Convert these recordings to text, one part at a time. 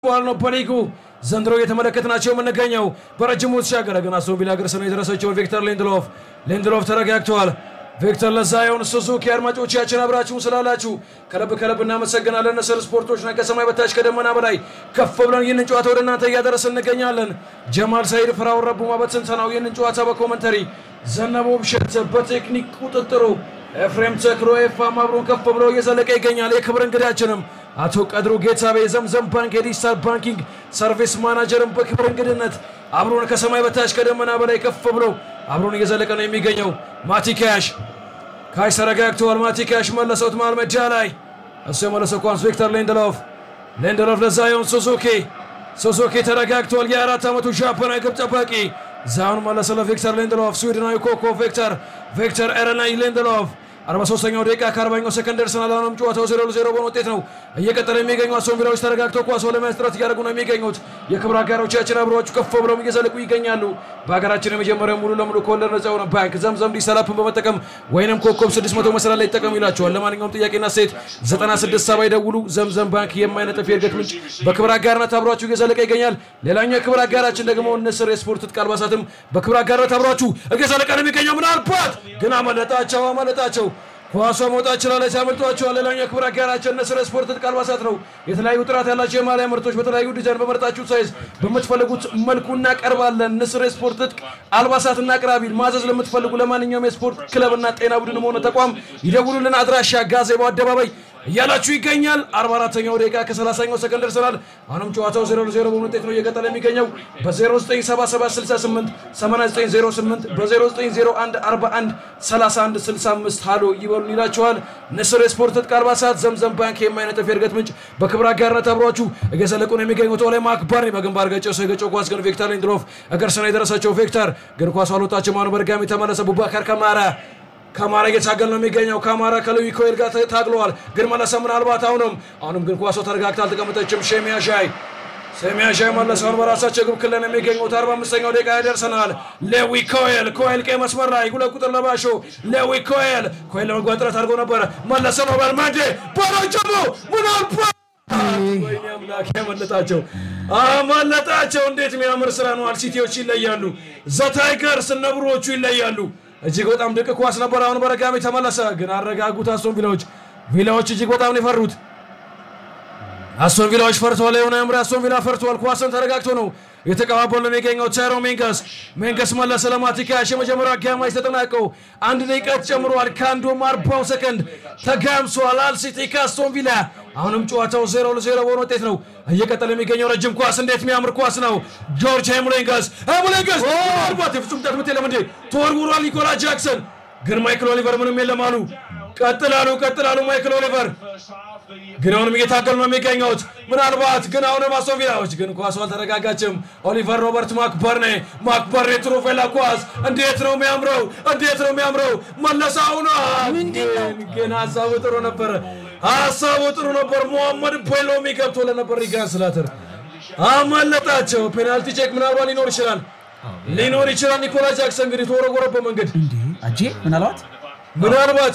በኋላ ነው በሊጉ ዘንድሮ እየተመለከትናቸው የምንገኘው በረጅሙ ተሻገረ ግን አስቶን ቪላ እግር ስር ነው የደረሰችው ቪክተር ሊንድሎፍ ሊንድሎፍ ተረጋግተዋል ቪክተር ለዛየውን ሱዙኪ አድማጮቻችን አብራችሁን ስላላችሁ ከልብ ከልብ እናመሰግናለን ንስር ስፖርቶች ነን ከሰማይ በታች ከደመና በላይ ከፍ ብለን ይህንን ጨዋታ ወደ እናንተ እያደረስን እንገኛለን ጀማል ሳይድ ፍራውን ረቡማ በትንተናው ይህንን ጨዋታ በኮመንተሪ ዘነበ ውብሸት በቴክኒክ ቁጥጥሩ ኤፍሬም ተክሎ ኤፋም አብሮን ከፍ ብሎ እየዘለቀ ይገኛል የክብር እንግዳችንም አቶ ቀድሩ ጌታቤ የዘምዘም ባንክ የዲጂታል ባንኪንግ ሰርቪስ ማናጀርን በክብር እንግድነት አብሮን ከሰማይ በታች ከደመና በላይ ከፍ ብሎ አብሮን እየዘለቀ ነው የሚገኘው። ማቲ ካሽ ካሽ ተረጋግተዋል። ማቲ ካሽ መለሰውት መሃል ሜዳ ላይ እሱ የመለሰው ኳስ ቪክተር ሊንድሎፍ ሊንድሎፍ ለዛዮን ሱዙኪ ሱዙኪ ተረጋግተዋል። የአራት ዓመቱ ጃፓናዊ ግብ ጠባቂ ዛውን መለሰ ለቪክተር ሊንድሎፍ ስዊድናዊ ኮኮ ቪክተር ቪክተር ኤረናይ ሊንድሎፍ 43ኛው ደቂቃ ከ40ኛው ሰከንድ ደርሰናል። አሁንም ጨዋታው 0 ለ0 በሆነ ውጤት ነው እየቀጠለ የሚገኙ አስቶን ቪላዎች ተረጋግተው ኳስ ለመያዝ ጥረት እያደረጉ ነው የሚገኙት። የክብር አጋሮቻችን አብረዋችሁ ከፍ ብለው እየዘለቁ ይገኛሉ። በሀገራችን የመጀመሪያው ሙሉ ለሙሉ ከወለድ ነጻ የሆነ ባንክ ዘምዘም ዲሰላፕን በመጠቀም ወይንም ኮከብ 600 መሰላል ላይ ይጠቀሙ ይላቸዋል። ለማንኛውም ጥያቄና ሴት 96 ሰባ ይደውሉ። ዘምዘም ባንክ የማይነጥፍ የእድገት ምንጭ በክብር አጋርነት አብሯችሁ እየዘለቀ ይገኛል። ሌላኛው የክብር አጋራችን ደግሞ ንስር የስፖርት ትጥቅ አልባሳትም በክብር አጋርነት አብሯችሁ እየዘለቀ ነው የሚገኘው። ምናልባት ግን አመለጣቸው አመለጣቸው ኳሷ መውጣት ችላለች፣ አመልጧቸዋል። ሌላኛው የክብር አጋራችን ንስር ስፖርት ትጥቅ አልባሳት ነው። የተለያዩ ጥራት ያላቸው የማሊያ ምርቶች በተለያዩ ዲዛይን በመረጣችሁ ሳይዝ በምትፈልጉት መልኩ እናቀርባለን። ንስር የስፖርት ትጥቅ አልባሳትና አቅራቢ ማዘዝ ለምትፈልጉ ለማንኛውም የስፖርት ክለብና ጤና ቡድንም ሆነ ተቋም ይደውሉልን። አድራሻ ጋዜባው አደባባይ እያላችሁ ይገኛል። 44ኛው ደቂቃ ከ30ኛው ሰከንድ ደርሰናል። አሁንም ጨዋታው 0 ለ0 በሆነ ውጤት ነው እየቀጠለ የሚገኘው በ097768 8908 በ0901 41 31 65 ሃሎ ይበሉን ይላችኋል። ንስር የስፖርት ትጥቅ አልባሳት ዘምዘም ባንክ የማይነጥፍ የእድገት ምንጭ በክብር አጋርነት አብሯችሁ እየዘለቁ ነው የሚገኙት። ኦላይ ማክባር በግንባር ገጨው ሰው የገጨው ኳስ ግን ቪክተር ሊንድሎፍ እግር ስር ነው የደረሰችው። ቪክተር ግን ኳስ አልወጣችም። አሁን በድጋሚ ተመለሰ። ቡባካር ከማራ ከማራ እየታገል ነው የሚገኘው። ከማራ ከሉዊ ኮይል ጋር ታግለዋል፣ ግን መለሰ። ምናልባት አሁንም አሁንም ግን ኳሷ ተረጋግታ አልተቀመጠችም። ሼሚያ ሻይ ሴሚያ ሻይ መለሰውን በራሳቸው ግብ ክልል የሚገኙት 45ኛው ደቂቃ ያደርሰናል። ሌዊ ኮይል ኮይል ቀይ መስመር ላይ ሁለት ቁጥር ለባሾ ሌዊ ኮይል ኮይል ለመግባት ጥረት አድርጎ ነበረ። መለሰ ነው በልማዴ ባሮጀሞ ምናልባት ወይኔ አምላክ ያመለጣቸው አመለጣቸው። እንዴት የሚያምር ስራ ነው። አልሲቲዎች ይለያሉ። ዘታይገርስ ነብሮቹ ይለያሉ። እጅግ በጣም ድቅ ኳስ ነበር። አሁን በረጋሚ ተመለሰ፣ ግን አረጋጉት። አስቶን ቪላዎች ቪላዎች እጅግ በጣም ነው የፈሩት። አስቶን ቪላዎች ፈርተዋል። የሆነ ምሪ አስቶን ቪላ ፈርተዋል። ኳስን ተረጋግቶ ነው የተቀባበሉ የሚገኘው ቴሮ ሜንገስ ሜንገስ መለሰ ለማቲካሽ የመጀመሪያው አጋማሽ ተጠናቀው አንድ ደቂቃ ተጨምሯል። ከአንዱም አርባው ሰከንድ ተጋምሷል። አልሲቲ ከአስቶን ቪላ አሁንም ጨዋታው ዜሮ ለዜሮ በሆነ ውጤት ነው እየቀጠለ የሚገኘው። ረጅም ኳስ እንዴት የሚያምር ኳስ ነው! ጆርጅ ኤሙሌንገስ ኤሙሌንገስ ምናልባት የፍጹም ቅጣት ምት የለም እንዴ ተወርውሯል። ኒኮላ ጃክሰን ግን ማይክል ኦሊቨር ምንም የለም አሉ። ቀጥላሉ ቀጥላሉ ማይክል ኦሊቨር ግን አሁንም እየታገሉ ነው የሚገኙት። ምናልባት ግን አሁንም አስቶን ቪላዎች ግን ኳሱ አልተረጋጋችም። ኦሊቨር ሮበርት ማክበርኔ ማክበርኔ ትሮፌላ ኳስ እንዴት ነው የሚያምረው! እንዴት ነው የሚያምረው! መለሳ አሁን ግን ሀሳቡ ጥሩ ነበረ። ሀሳቡ ጥሩ ነበር። ሞሐመድ ፔሎሚ ገብቶ ለነበር ሪጋን ስላተር አመለጣቸው። ፔናልቲ ቼክ ምናልባት ሊኖር ይችላል ሊኖር ይችላል። ኒኮላ ጃክሰን እንግዲህ ተወረወረበት መንገድ አጄ ምናልባት ምናልባት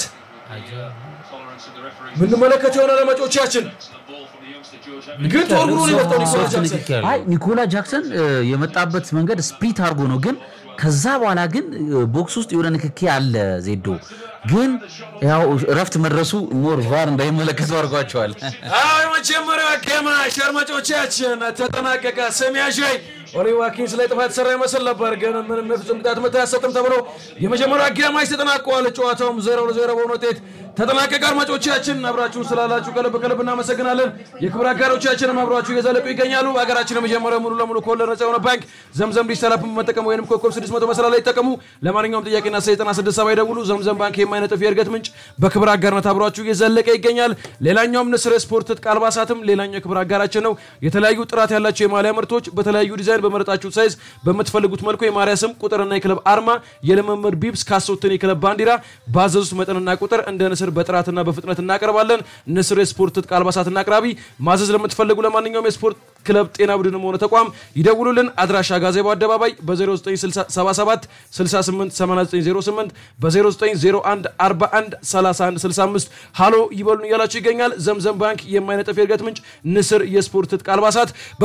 ምንመለከት የሆነ ለመጮቻችን ግን ተወርውሮ ነው የመጣው ኒኮላ ጃክሰን። አይ ኒኮላ ጃክሰን የመጣበት መንገድ ስፕሪት አድርጎ ነው፣ ግን ከዛ በኋላ ግን ቦክስ ውስጥ የሆነ ንክኪ አለ። ዜዶ ግን ያው እረፍት መድረሱ ሞር ቫር እንዳይመለከቱ አድርጓቸዋል። አዎ የመጀመሪያው አጋማሽ አድማጮቻችን ተጠናቀቀ። ሰሚያሻይ ኦሊ ዋኪንስ ላይ ጥፋት ሰራ ይመስል ነበር፣ ግን ምንም የፍጹም ቅጣት ምት አያሰጥም ተብሎ የመጀመሪያው አጋማሽ ተጠናቀዋል። ጨዋታውም ዜሮ ለዜሮ በሆነ ውጤት ተጠናቀቀ። አድማጮቻችን አብራችሁን ስላላችሁ ከልብ ከልብ እናመሰግናለን። የክብር አጋሮቻችንም አብሯችሁ እየዘለቁ ይገኛሉ። በሀገራችን የመጀመሪያው ሙሉ ለሙሉ ከወለድ ነጻ የሆነ ባንክ ዘምዘም ዲጂታል በመጠቀም ወይም ኮከብ 600 መሰላል ላይ ይጠቀሙ። ለማንኛውም ጥያቄና 96 ሰባ ይደውሉ። ዘምዘም ባንክ የማይነጥፍ የእድገት ምንጭ በክብር አጋርነት አብሯችሁ እየዘለቀ ይገኛል። ሌላኛውም ንስር ስፖርት ትጥቅ አልባሳትም ሌላኛው የክብር አጋራችን ነው። የተለያዩ ጥራት ያላቸው የማሊያ ምርቶች በተለያዩ ዲዛይን በመረጣችሁት ሳይዝ በምትፈልጉት መልኩ የማሊያ ስም ቁጥርና የክለብ አርማ፣ የልምምድ ቢብስ፣ ካሶትን የክለብ ባንዲራ ባዘዙት መጠንና ቁጥር እንደ ንስር ንስር በጥራትና በፍጥነት እናቀርባለን። ንስር የስፖርት ትጥቅ አልባሳትና አቅራቢ። ማዘዝ ለምትፈልጉ ለማንኛውም የስፖርት ክለብ፣ ጤና ቡድንም ሆነ ተቋም ይደውሉልን። አድራሻ ጋዜባው አደባባይ በ0977 688908 በ0901 41 31 65 ሃሎ ይበሉን እያላችሁ ይገኛል። ዘምዘም ባንክ የማይነጠፍ የእድገት ምንጭ ንስር የስፖርት ትጥቅ አልባሳት